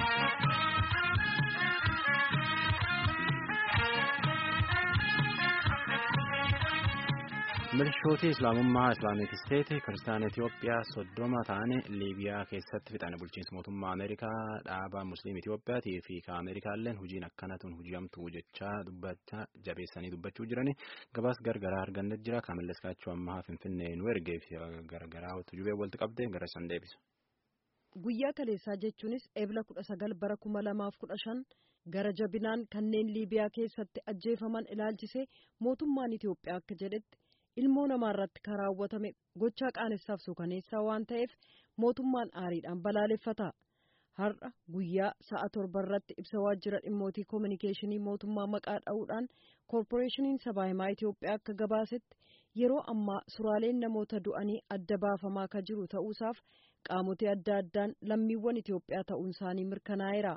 Milishooti Islaamummaa Islaamik Isteeti Kiristaana Itiyoophiyaa soddoma ta'an Liibiyaa keessatti fixan bulchiinsa mootummaa Ameerikaa dhaabaa Musliim Itiyoophiyaatii fi ka Ameerikaalleen hojiin akkanatuun hojjamtu jechaa dubbachaa jabeessanii dubbachuu jirani gabaas gargaraa argannet jira kaamilles kaachuu ammaa Finfinnee nu ergee fi gargaraa tujubee walitti qabdee gara san deebisa. Guyyaa kaleessaa jechuunis eebla kudha sagal bara kuma lamaaf kudha shan gara jabinaan kanneen Liibiyaa keessatti ajjeefaman ilaalchisee mootummaan Itiyoophiyaa akka jedhetti. ilmoo namaa irratti kan raawwatame gochaa qaanessaaf suukaneessaa waan ta'eef mootummaan aariidhaan balaaleffata har'a guyyaa sa'a torba irratti ibsa waajjira dhimmootii koominikeeshinii mootummaa maqaa dha'uudhaan koorporeeshiniin sabaa himaa Itiyoophiyaa akka gabaasetti yeroo ammaa suraaleen namoota du'anii adda baafamaa kan jiru ta'uusaaf qaamotee adda addaan lammiiwwan Itiyoophiyaa ta'uun isaanii mirkanaa'eera.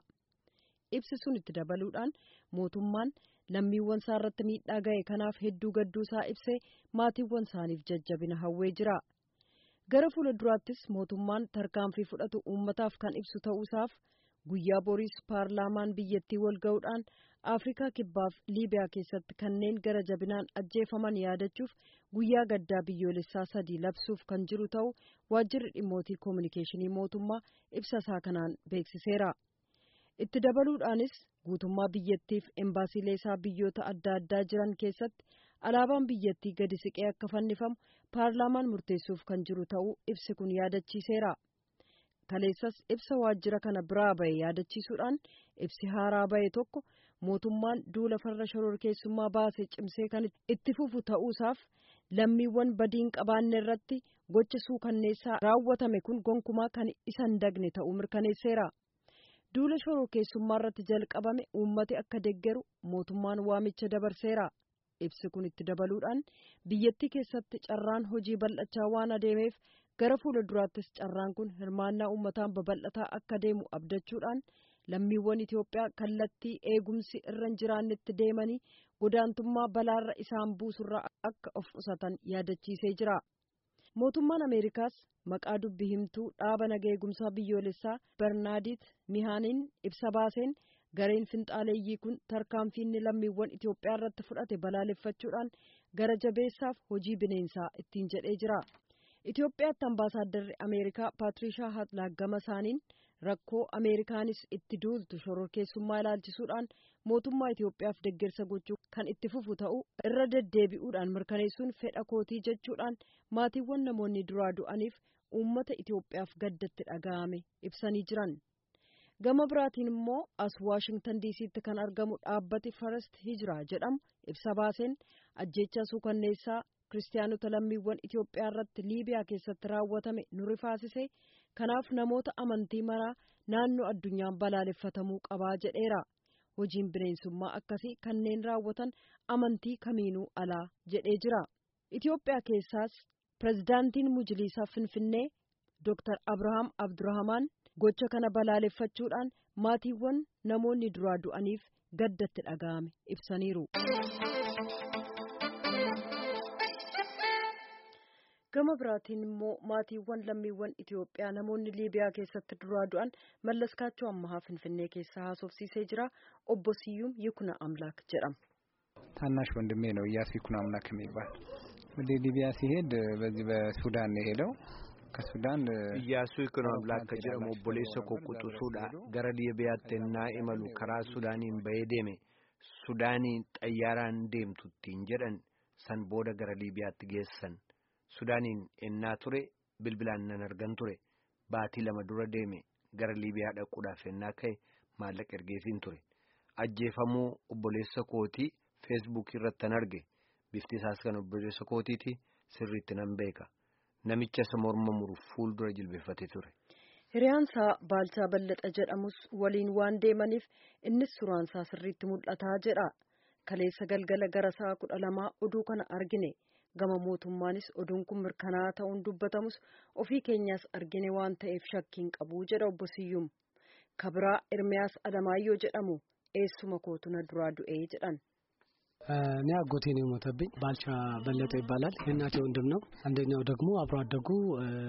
ibsi sun itti dabaluudhaan mootummaan lammiiwwan isaa irratti miidhaa ga'e kanaaf hedduu gadduu isaa ibsee maatiiwwan isaaniif jajjabina hawwee jira gara fuula duraattis mootummaan tarkaanfii fudhatu uummataaf kan ibsu ta'uusaaf guyyaa boriis paarlaamaan biyyattii wal ga'uudhaan afrikaa kibbaaf liibiyaa keessatti kanneen gara jabinaan ajjeefaman yaadachuuf guyyaa gaddaa biyyoolessaa sadii labsuuf kan jiru ta'u waajjirri dhimmootii koominikeeshinii mootummaa ibsa isaa kanaan beeksiseera. itti dabaluudhaanis guutummaa biyyattiif embaasiilee isaa biyyoota adda addaa jiran keessatti alaabaan biyyattii gadi siqee akka fannifamu paarlaamaan murteessuuf kan jiru ta'uu ibsi kun yaadachiiseera. kaleessas ibsa waajjira kana biraa bahe yaadachiisuudhaan ibsi haaraa bahe tokko mootummaan duula farra shororkeessummaa baase cimsee kan itti fufu ta'uusaaf lammiiwwan badiin qabaanne irratti gocha suukanneessaa raawwatame kun gonkumaa kan isa hin dagne ta'uu mirkaneesseera. duula shororkeessummaa irratti jalqabame uummati akka deggeru mootummaan waamicha dabarseera ibsi kun itti dabaluudhaan biyyattii keessatti carraan hojii bal'achaa waan adeemeef gara fuula duraattis carraan kun hirmaannaa uummataan babal'ataa akka deemu abdachuudhaan lammiiwwan Itiyoophiyaa kallattii eegumsi irra hin jiraannetti deemanii godaantummaa balaarra isaan buusurraa akka of qusatan yaadachiisee jira. mootummaan ameerikaas maqaa dubbi himtuu dhaaba naga eegumsaa biyyoolessaa bernaadit mihaaniin ibsa baaseen gareen finxaaleeyyii kun tarkaanfiinni lammiiwwan itiyoophiyaa irratti fudhate balaaleffachuudhaan gara jabeessaaf hojii bineensaa ittiin jedhee jira itiyoophiyaatti ambaasaaddarri ameerikaa paatirishaa hatlaak gama isaaniin rakkoo ameerikaanis itti duultu shororkeessummaa ilaalchisuudhaan mootummaa itiyoophiyaaf deggersa gochuu kan itti fufu ta'uu irra deddeebi'uudhaan mirkaneessuun fedha kootii jechuudhaan maatiiwwan namoonni duraa du'aniif uummata itiyoophiyaaf gaddatti dhaga'ame ibsanii jiran gama biraatiin immoo as waashingtan diisiitti kan argamu dhaabbati farest hijiraa jedhamu ibsa baaseen ajjeechaa suukanneessaa kiristaanota lammiiwwan itiyoophiyaa irratti liibiyaa keessatti raawwatame nu rifaasise kanaaf namoota amantii maraa naannoo addunyaan balaaleffatamuu qabaa jedheera hojiin bineensummaa akkasii kanneen raawwatan amantii kamiinuu alaa jedhee jira itiyoophiyaa keessaas pirezidaantiin mujiliisaa finfinnee dooktar abrahaam abdurrahamaan gocha kana balaaleffachuudhaan maatiiwwan namoonni duraa du'aniif gaddatti dhaga'ame ibsaniiru. gama biraatiin immoo maatiiwwan lammiiwwan Itiyoophiyaa namoonni Liibiyaa keessatti duraa du'an mallaskaachuu ammahaa Finfinnee keessa haasofsiisee jira obbo Siyyuum Yikuna Amlaak jedhama. ታናሽ ወንድሜ ነው እያሱ ይኩኖ አምላክ የሚባል ወደ ሊቢያ ሲሄድ በዚህ በሱዳን ነው የሄደው ከሱዳን እያሱ ይኩኖ አምላክ ከጀደሙ ኦቦሌሰ ኮቁጡሱዳ ገረ ሊቢያatti ennaa imalu karaa sudaaniin bahee deeme sudaaniin xayyaaraan deemtuttiin jedhan san booda gara liibiyaatti geessan sudaaniin ennaa ture bilbilaan nan argan ture baatii lama dura deeme gara liibiyaa dhaquudhaaf ennaa ka'e maallaqa ergeefiin ture ajjeefamuu obboleessa kootii feesbuukii irratti tan arge bifti isaas kan obboleessa kootiiti sirriitti nan beeka namicha isa morma muru fuuldura jilbeeffatee ture. Hiriyaansaa Baalchaa Ballaxa jedhamus waliin waan deemaniif innis suraansaa sirriitti mul'ataa jedha. Kaleessa galgala gara sa'a kudha lamaa oduu kana argine. gama mootummaanis oduun kun mirkanaa'aa ta'uun dubbatamus ofii keenyaas argine waan ta'eef shakkiin qabu jedha obbo Siyyum. Kabiraa Ermiyaas Alamaayyoo jedhamu eessuma kootu na duraa du'ee jedhan. እኔ አጎቴ ነው የሞተብኝ። ባልቻ በለጠ ይባላል። የእናቴ ወንድም ነው። አንደኛው ደግሞ አብሮ አደጉ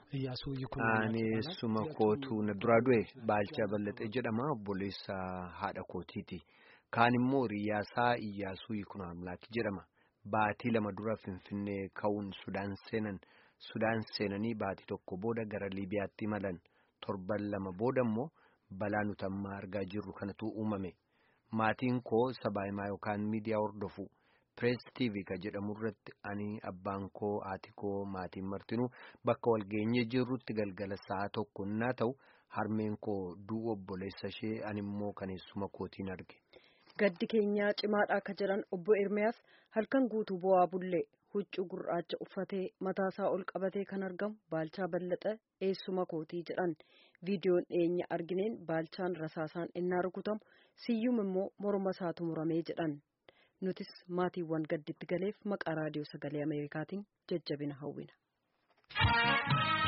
Iyyaasuu Yikunaa. Ani suma kootu na duraa du'e Baalchaa Ballatee jedhama obboleessa haadha kootiiti. Kaan immoo Riyyaasaa Iyyaasuu Yikunaa Amlaaki jedhama. Baatii lama dura Finfinnee ka'uun Sudaan seenan. Sudaan seenanii baatii tokko booda gara Liibiyaatti imalan. Torban lama booda immoo balaa nuti amma argaa jirru kanatu uumame. Maatiin koo sabaahimaa yookaan miidiyaa hordofu. Pirees TV ka jedhamu irratti ani abbaan koo haati koo maatiin martinuu bakka walgeenyee jirrutti galgala sa'a tokko naa ta'u harmeen koo du'u obboleessa ishee ani immoo kaneessuma kootiin arge. Gaddi keenyaa cimaadha akka jedhan obbo Ermiyaas halkan guutuu bo'aa bullee huccuu gurraacha uffatee mataasaa ol qabatee kan argamu Baalchaa Ballaxee eessuma kootii jedhan viidiyoon dhiyeenya argineen Baalchaan rasaasaan innaa rukutamu siyyum immoo morma isaatu muramee jedhan. nutis maatiiwwan gadditti galeef maqaa raadiyoo sagalee ameerikaatiin jajjabina hawwina.